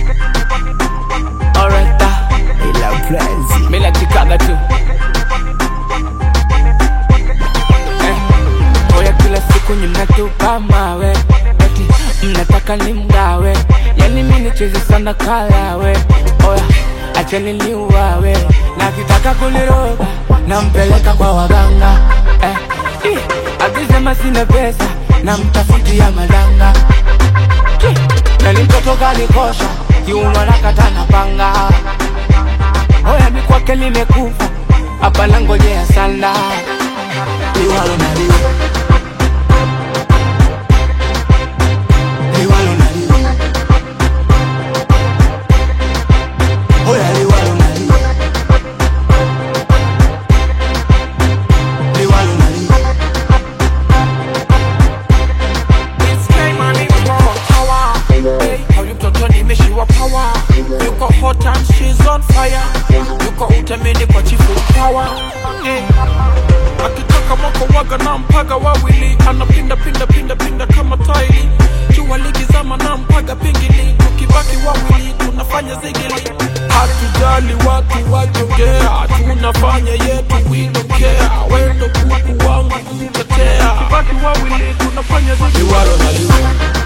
Alright, ah. ila Brazil. Mimi la Chicago tu eh. Oya kila siku mnatupa mawe eti mnataka nimgawe yani mimi nicheze sana kalawe oya acheni niuawe na kitaka kuniroga nampeleka kwa waganga eh. Ih, akisema sina pesa namtafutia madanga Ih, na ni mtoto kanikosha kiuno nakata na panga Oya mi kwake nimekufa hapa nangojea sana liwalo na liwe liwalo na liwe Oya liwalo na liwe liwalo na liwe Huyu mtoto nimeshiwa power yuko hot and she's on fire yuko utemeni kwa chifu power eh. akitaka mwako waga na mpaga wawili anapinda pinda pinda pinda kama taili jua ligizama na mpaga pingili tukibaki wawili tunafanya zigili hatujali watu wajongea tunafanya yetu we don't care wendo kuku wangu kutetea tukibaki wawili tunafanya zigili liwalo na liwe